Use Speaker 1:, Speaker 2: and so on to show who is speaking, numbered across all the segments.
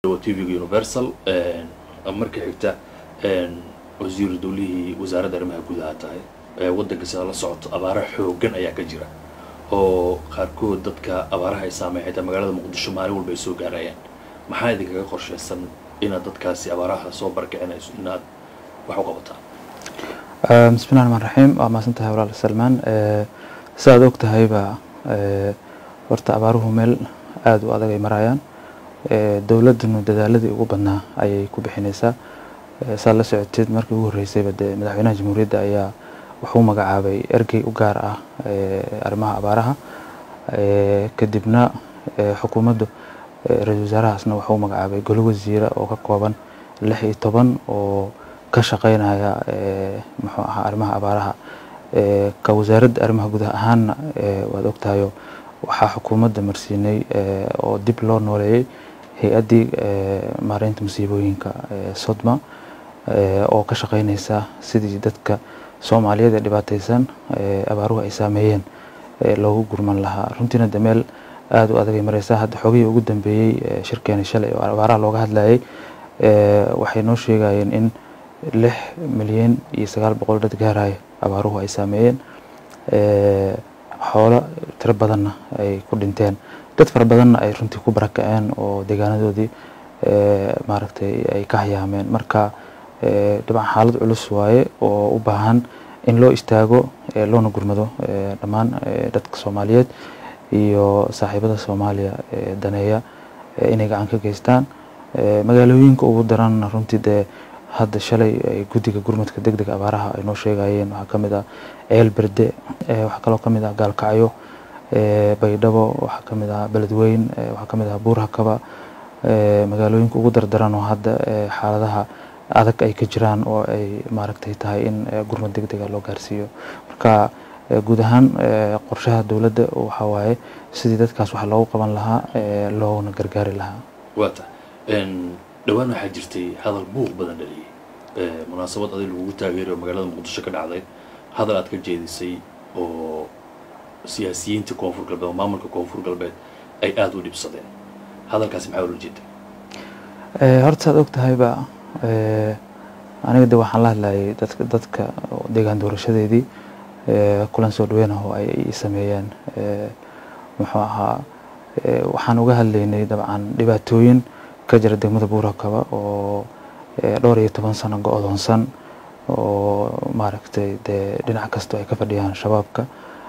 Speaker 1: tvga universal marka xigta wasiiru dowlihii wasaaradda arrimaha gudaha tahay waddanka sida la socoto abaara xoogan ayaa ka jira oo qaarkood dadka abaaraha ay saameyn xitaa magaalada muqdisho maalin walba ay soo gaarayaan maxaa idinkaga qorshaysan inaad dadkaasi abaaraha soo barkicinayso inaad wax u qabataan
Speaker 2: bismillahi raxmaan raxiim waa mahadsan tahay walaal salmaan sidaad og tahayba horta abaaruhu meel aada u adag ay marayaan dowladdanu dadaaladii ugu badnaa ayay ku bixinaysaa saad la socoteed markii ugu horreysayba dee madaxweynaha jamhuuriyadda ayaa wuxuu magacaabay ergey u gaar ah arrimaha abaaraha kadibna xukuumaddu ra-isul wasaarahaasna wuxuu magacaabay golo wasiira oo ka kooban lix iyo toban oo ka shaqeynaya muxuu ahaa arrimaha abaaraha ka wasaaradda arrimaha gudaha ahaanna waad ogtahayo waxaa xukuumadda marsiinay oo dib loo nooleeyey hay-addii maareynta musiibooyinka sodma oo ka shaqeyneysa sidii dadka soomaaliyeed ee dhibaateysan abaaruhu ay saameeyeen loogu gurman lahaa runtiina de meel aada u adagay mareysaa hadda xogihii ugu dambeeyey shirkeeni shalay oo abaaraha looga hadlayay waxay noo sheegayeen in lix milyan iyo sagaal boqol dad gaaraya abaaruhu ay saameeyeen xoolo tiro badanna ay ku dhinteen dad fara badanna ay runtii ku barakaceen oo deegaanadoodii maaragtay ay ka hayaameen marka dabcan xaalad culus waaye oo u baahan in loo istaago loona gurmado dhammaan dadka soomaaliyeed iyo saaxiibada soomaaliya daneeya inay gacan ka geystaan magaalooyinka ugu daranna runtii dee hadda shalay guddiga gurmadka deg dega abaaraha ay noo sheegayeen waxaa ka mid ah ceel berde waxaa kaloo ka mid ah gaalkacyo baydhabo waxaa ka mid ah beledweyn waxaa ka mid ah buurhakaba magaalooyinka ugu dardaran oo hadda xaaladaha adag ay ka jiraan oo ay maaragtay tahay in gurmad deg dega loo gaarsiiyo marka guud ahaan qorshaha dowladda waxaa waaye sidii dadkaas wax loogu qaban lahaa loona gargaari lahaa
Speaker 1: waata dhowaan waxaa jirtay hadal buuq badan dhaliyay munaasabad adig lagugu taageerayo magaalada muqdisho ka dhacday hadal aad ka jeedisay oo siyaasiyiinta koonfur galbeed oo maamulka koonfur galbeed ay aada u dhibsadeen hadalkaasi maxaa ula jeeday
Speaker 2: horta saad og tahayba aniga de waxaan la hadlayay dadka dadka deegaan doorashadeedii kulan soo dhaweyn ah oo ay i sameeyeen muxuu ahaa waxaan uga hadlaynay dabcan dhibaatooyin ka jira degmada buurakaba oo dhowr iyo toban sano go-doonsan oo maaragtay dee dhinac kastoo ay ka fadhiyaan shabaabka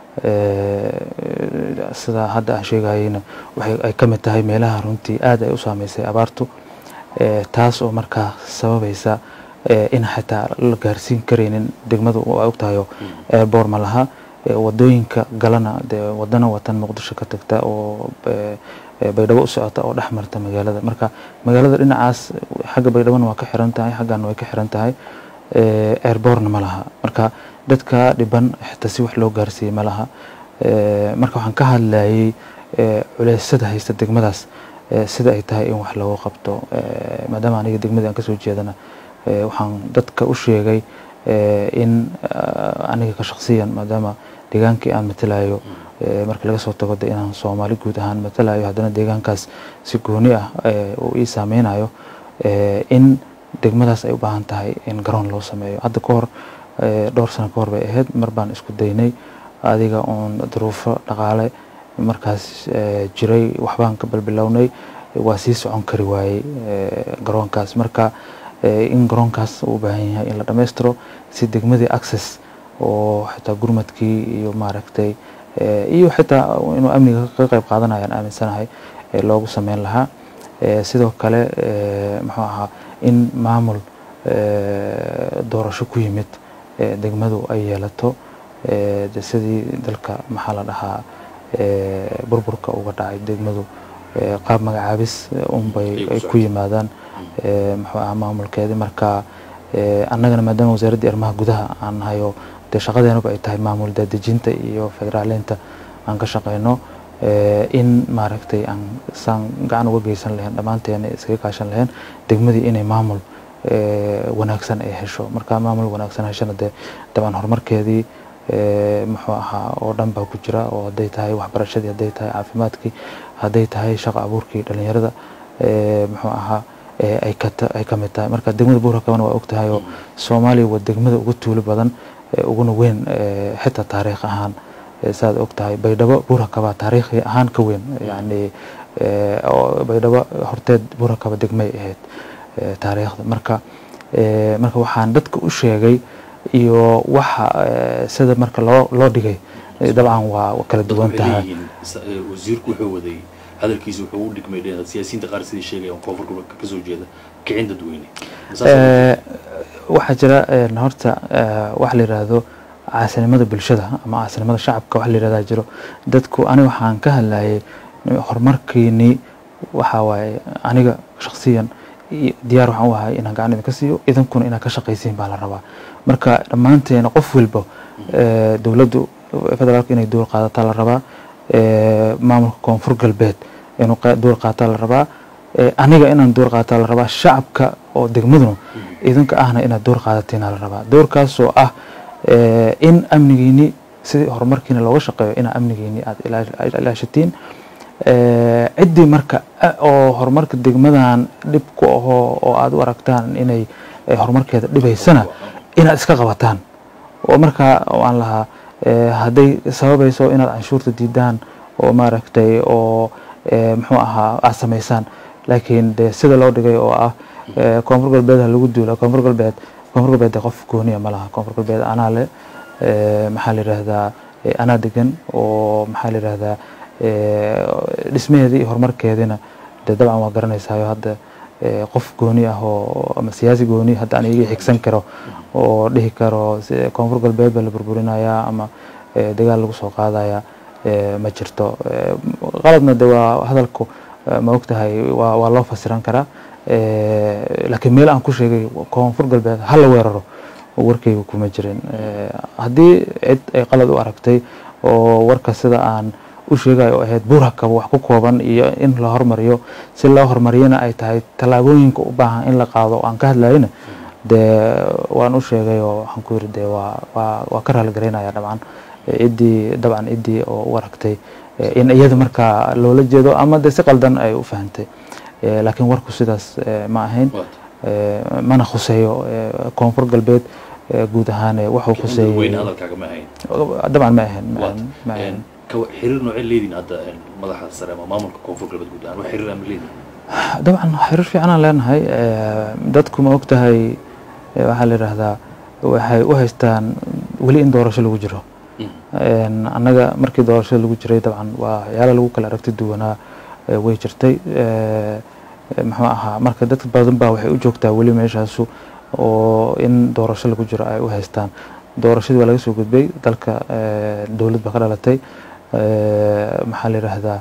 Speaker 2: sida hadda aan sheegayeyna waxay ay ka mid tahay meelaha runtii aad ay u saameysay abaartu taas oo markaa sababaysa in xitaa la gaarsiin karaynin degmadu waa ogtahayo boor ma laha wadooyinka galana dee wadana watan muqdisho ka tagta oo baydhabo u socota oo dhex marta magaalada marka magaalada dhinacaas xagga baydhabona waa ka xiran tahay xaggana way ka xiran tahay airborna ma laha marka dadka dhiban xitaa si wax loo gaarsiiyey ma laha marka waxaan ka hadlayay culeysada haysta degmadaas sida ay tahay in wax looga qabto maadaama aniga degmadii aan kasoo jeedana waxaan dadka u sheegay in aniga ka shaqsiyan maadaama deegaankii aan matalayo marka laga soo tago de inaan soomaali guud ahaan matalayo haddana deegaankaas si gooni ah uu ii saameynayo in degmadaas ay u baahan tahay in garoon loo sameeyo hadda ka hor dhowr sano ka hor bay ahayd mar baan isku daynay adiga uun duruufo dhaqaale markaas jiray waxbaan ka balbilownay waa sii socon kari waayey garoonkaas marka in garoonkaas uu u baahan yahay in la dhammaystiro si degmadii access oo xitaa gurmadkii iyo maaragtay iyo xitaa inuu amniga ka qayb qaadanayaan aaminsanahay loogu sameyn lahaa sidoo kale muxuu ahaa in maamul doorasho ku yimid degmadu ay yeelato de sidii dalka maxaa la dhahaa burburka uga dhacay degmadu qaab magacaabis unbay ay ku yimaadaan muxuu ahaa maamulkeedii marka annagana maadaama wasaaraddii arrimaha gudaha aan nahayo dee shaqadeenaba ay tahay maamul daadejinta iyo federaaleynta aan ka shaqeyno in maaragtay aan saan gacan uga geysan lahayn dhammaanteena iskaga kaashan lahayn degmadii inay maamul wanaagsan ay hesho marka maamul wanaagsan heshana dee dabcan horumarkeedii muxuu ahaa oo dhan baa ku jira oo hadday tahay waxbarashadii hadday tahay caafimaadkii hadday tahay shaqo abuurkii dhalinyarada muxuu ahaa ay ay ka mid tahay marka degmada buurakabana waa og tahay oo soomaaliya waa degmada ugu tuulo badan uguna weyn xitaa taariikh ahaan saad og tahay baydhabo buurakaba taariikhi ahaan ka weyn yani baydhabo horteed buurakaba degmay ahayd taariikhda marka marka waxaan dadka u sheegay iyo waxa sida marka loo loo dhigay dabcan waa kala duwan tahay
Speaker 1: wasiirku wuxuu waday hadalkiisa wuxuu u dhigmay siyaasiyiinta qaar sidii sheegayaan koonfur gobolka ka soo jeeda kicin dadweyne
Speaker 2: waxaa jira horta waxa la yidhaahdo caasinimada bulshada ama caasinimada shacabka waxa la yidhahdaa jiro dadku ani waxaan ka hadlayay horumarkiinii waxa waaye aniga shaksiyan diyaar waxaan u ahay inaan gacan idinka siiyo idinkuna inaad ka shaqaysiin baa la rabaa marka dhammaanteena qof walba dowladdu federaalka inay duul qaadataa la rabaa maamulka koonfur galbeed inuu duul qaataa la rabaa aniga inaan duul qaataa la rabaa shacabka oo degmaduna idinka ahna inaad duul qaadatiina la rabaa doorkaasoo ah in amnigiini sidii horumarkiina looga shaqeeyo inaa amnigiini aada ilaashatiin ciddii marka oo horumarka degmadan dhib ku ahoo oo aada u aragtaan inay horumarkeeda dhibaysana inaad iska qabataan oo markaa aan lahaa hadday sababayso inaad canshuurta diidaan oo maaragtay oo muxuu ahaa aad samaysaan laakiin de sida loo dhigay oo ah koonfur galbeed ha lagu duula koonfur galbeed koonfur galbeed de qof gooniya ma laha koonfur galbeed anaa le maxaa la yidhaahdaa anaa degan oo maxaa la yidhaahdaa dhismaheedii iyo horumarkeediina de dabcan waa garanaysayo hadda qof gooni ah oo ama siyaasi gooni hadda aan iga xigsan karo oo dhihi karo koonfur galbeed baa la burburinayaa ama dagaal lagu soo qaadaya ma jirto qaladna de waa hadalku ma ogtahay waa loo fasiran karaa laakiin meel aan ku sheegay koonfur galbeed ha la weeraro warkayga kuma jirin haddii cid ay qalad u aragtay oo warka sida aan u sheegayo oo ahayd buurakaba wax ku kooban iyo in la hormariyo si loo horumariyana ay tahay tallaabooyinka u baahan in la qaado aan ka hadlayna dee waan u sheegay oo waxaan ku yiri dee waa waa waa ka raaligareynaya dabcan ciddii dabcan ciddii oo u aragtay in iyada markaa loola jeedo ama dee si qaldan ay u fahantay laakiin warku sidaas ma ahayn mana khuseeyo koonfur galbeed guud ahaan wuxuu khuseeyey dabcan ma ahayn ma ahayn
Speaker 1: xiriir noocee leediin hadda madaxa sare ama maamulka koonfur galbeed guud ahaan wax xiriir ama leediin
Speaker 2: dabcan xiriir fiicanaan leenahay dadku ma ogtahay waxaa la yidhaahdaa waxay u haystaan weli in doorasho lagu jiro annaga markii doorashada lagu jiray dabcan waa waxyaala lagu kala aragti duwanaa way jirtay muxuu ahaa marka dad badan baa waxay u joogtaa weli meeshaasu oo in doorasho lagu jiro ay u haystaan doorashadii waa laga soo gudbay dalka dowlad baa ka dhalatay maxaa la yidhaahdaa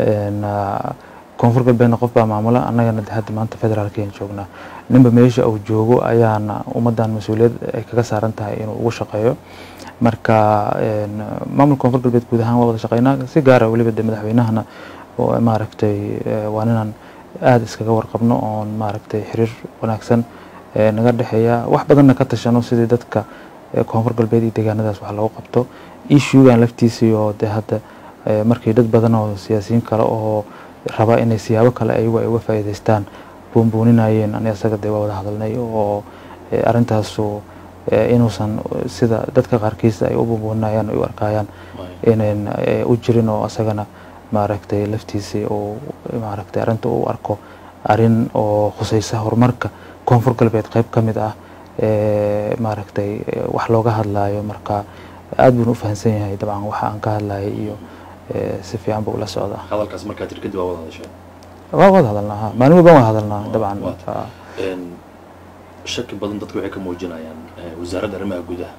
Speaker 2: koonfur galbeedna qof baa maamula annagana hadda maanta federaalkeen joognaa ninba meesha uu joogo ayaana ummaddan mas-uuliyad ay kaga saaran tahay inuu ugu shaqeeyo marka maamulka koonfur galbeed guud ahaan waa wada shaqeynaa si gaara weliba de madaxweynahana maaragtay waa ninaan aada iskaga warqabno oon maaragtay xiriir wanaagsan naga dhexeeya wax badanna ka tashano sidii dadka koonfur galbeed iyo deegaanadaas wax loogu qabto ishugan laftiisii oo de hadda markii dad badan oo siyaasiyiin kale oo raba inay siyaabo kale ayagu ay uga faa'iidaystaan buunbuuninayeen ani asaga dee waa wada hadalnay oo arrintaasu inuusan sida dadka qaarkiisa ay u buunbuuninayaan ay u arkayaan inayn u jirin oo asagana maaragtay laftiisii uu maaragtay arrinta u arko arrin oo khusaysa horumarka koonfur galbeed qayb ka mid ah maaragtay wax looga hadlaayo marka aad buuna u fahamsan yahay dabcan waxa aan ka hadlayay iyo si fiican buu ula socdaa
Speaker 1: hadalkaas markaa tir kadib waa wada hadasheen
Speaker 2: waa wada hadalnaa ha maalin walba waan hadalnaa dabcan
Speaker 1: shaki badan dadku waxay ka muujinayaan wasaaradda arrimaha gudaha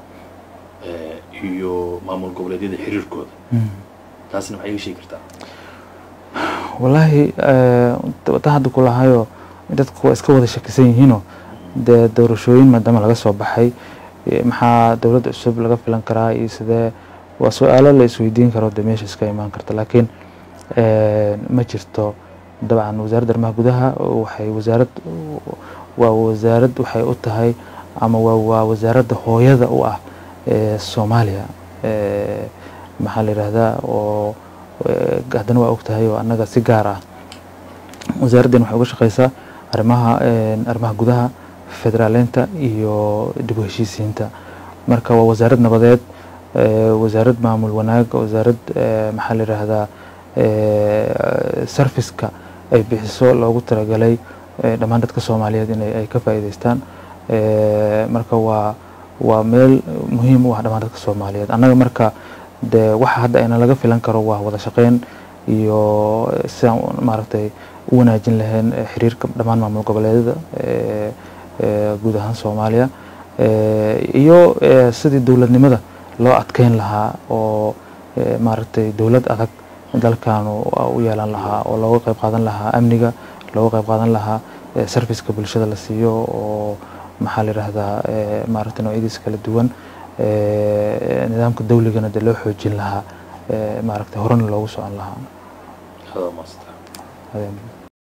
Speaker 1: iyo maamul goboleedyada xiriirkooda taasna maxay iga sheegi kartaa
Speaker 2: wallaahi ta hadda kulahayo dadku waa iska wada shakisan yihiinoo dee doorashooyin maadaama laga soo baxay maxaa dowladda cusub laga filan karaa iyo sidee waa su-aalo la isweydiin karo dee meesha iska imaan karta laakiin ma jirto dabcan wasaaradda arrimaha gudaha waxay wasaarad waa wasaarad waxay u tahay ama waa wasaaradda hooyada u ah soomaaliya maxaa la yidhaahdaa oo haddana waa og tahay oo annaga si gaar ah wasaaraddan waxay uga shaqeysaa arrimaha arrimaha gudaha federaaleynta iyo dib u heshiisiinta marka waa wasaarad nabadeed wasaarad maamul wanaag wasaarad maxaa la yidhaahdaa serviceka ay bixiso loogu talagalay dhammaan dadka soomaaliyeed in ay ka faa'iideystaan marka waa waa meel muhiim u ah dhammaan dadka soomaaliyeed annaga marka de waxa hadda ayna laga filan karo waa wada shaqeyn iyo sidaan maaragtay u wanaajin lahayn xiriirka dhammaan maamul goboleedyada guud ahaan soomaaliya iyo sidii dowladnimada loo adkeyn lahaa oo maaragtay dowlad adag dalkanu u yeelan lahaa oo looga qayb qaadan lahaa amniga looga qayb qaadan lahaa serviceka bulshada la siiyo oo maxaa la yidhaahdaa maaragtay noocyadiisa kala duwan nidaamka dawligana dee loo xoojin lahaa maaragtay horena loogu socon lahaa